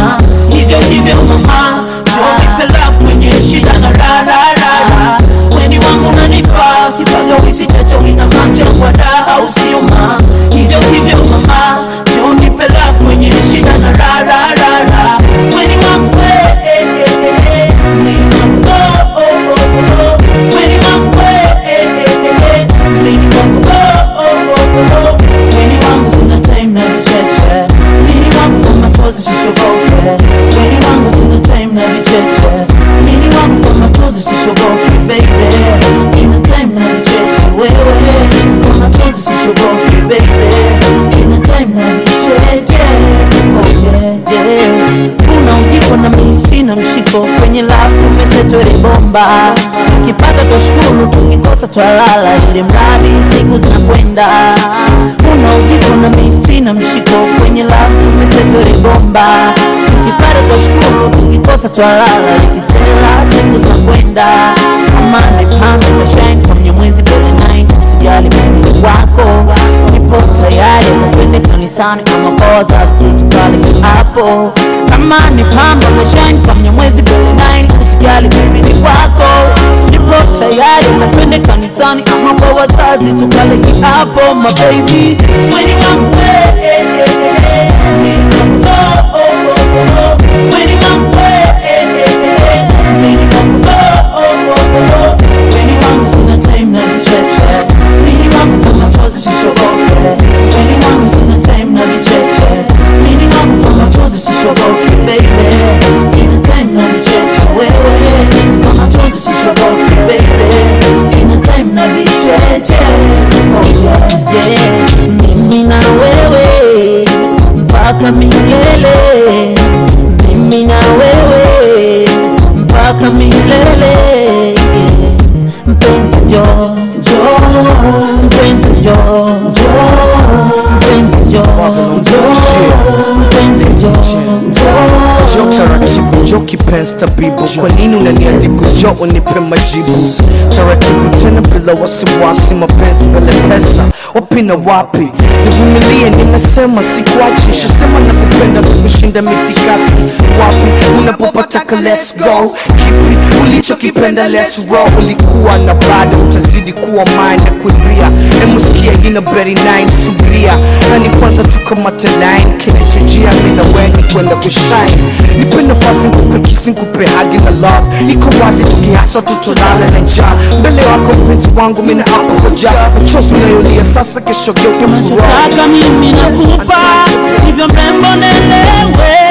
mama hivyo hivyo mama njoo nipe love mwenye shida na raha raha raha weni wangu nanifaa sipaga wisi chacho ina machangwa da au sio ma hivyo hivyo mama njoo nipe love mwenye shida na raha raha raha raha weni wangu eh, eh, eh, eh, weni wangu oh, oh, oh, oh. weni wangu eh, eh, eh, eh, eh, weni wangu oh, oh, oh, oh. weni wangu sina time na vicheche mini wangu kwa matozi tushoboke weni wangu sina time na vicheche mini wangu kwa matozi tushoboke baby sina time na vicheche wewe kwa matozi tushoboke baby sina time na vicheche oh yeah yeah una ujiko na mimi sina mshiko kwenye love tumesetwele bomba tukipata twashukuru tukikosa twalala ili mradi siku zinakwenda una ujiko na mimi sina mshiko kwenye love tumesetwele bomba tukipata twashukuru tukikosa twalala likisela siku zinakwenda amani pambe tashine kwa mnyamwezi mbele 9 usijali mimi ni wako nipo tayari tatwende kanisani kama koza situkale hapo kama ni pamba na shine kwa mnyamwezi mbele 9 usijali mimi ni wako nipo tayari tatwende kanisani ama kwa wazazi tukale kiapo mababy mweni wangu eh, eh, eh, eh, mweni wangu oh, oh, oh, oh. mweni wangu eh, eh, eh, eh, eh, mweni wangu oh, oh, oh, oh. mweni wangu sina time na vicheche mweni wangu kama tozi tushoboke mweni wangu sina time na vicheche mweni wangu kama tozi tushoboke baby sina time na vicheche wewe kama tozi tushoboke baby sina time na vicheche oh yeah yeah mimi na wewe mpaka milele mimi na wewe mpaka milele mpenzi jo jo mpenzi jo jo mpenzi jo jo mpenzi jo jo jo taratibu jo kipenzi tabibu kwa nini unaniadhibu jo unipe majibu taratibu tena bila wasiwasi mapenzi mbele pesa wapi na wapi nivumilie nimesema sikuachi shasema na kupenda tukushinda mitikasi wapi unapopataka let's go kipi ulichokipenda let's roll ulikuwa na bado utazidi kuwa mine na kuibia emuskia ina beri 9 subiria nani kwanza tukamate line kinachojia mina weni kwenda kushine nipe nafasi nikupe kisi nikupe hagi na love iko wazi tukihasa tutolala na njaa mbele wako mpenzi wangu mina hapo koja machozi unayolia sasa kesho geuke furaha unachotaka mimi nakupa hivyo mrembo nelewe